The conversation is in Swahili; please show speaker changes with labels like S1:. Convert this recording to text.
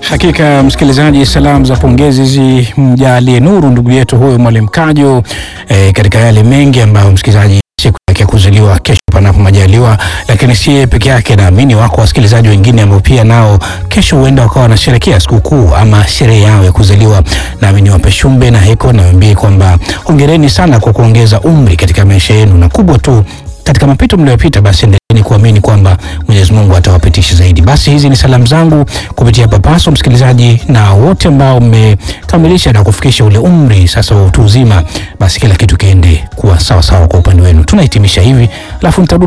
S1: Hakika msikilizaji, salamu za pongezi zimjalie nuru ndugu yetu huyu Mwalimu Kajo e, katika yale mengi ambayo msikilizaji siku yake ya kuzaliwa kesho panapo majaliwa, lakini si yeye peke yake. Naamini wako wasikilizaji wengine ambao pia nao kesho huenda wakawa wanasherekea sikukuu ama sherehe yao ya kuzaliwa. Naamini wape shumbe na heko, naambie kwamba hongereni sana kwa kuongeza umri katika maisha yenu, na kubwa tu katika mapito mliyopita, basi endeleeni kuamini kwamba Mwenyezi Mungu atawapitisha zaidi. Basi hizi ni salamu zangu kupitia Papaso, msikilizaji, na wote ambao mmekamilisha na kufikisha ule umri sasa wa utu uzima, basi kila kitu kiende kuwa sawa sawa kwa upande wenu. Tunahitimisha hivi, alafu nitarudi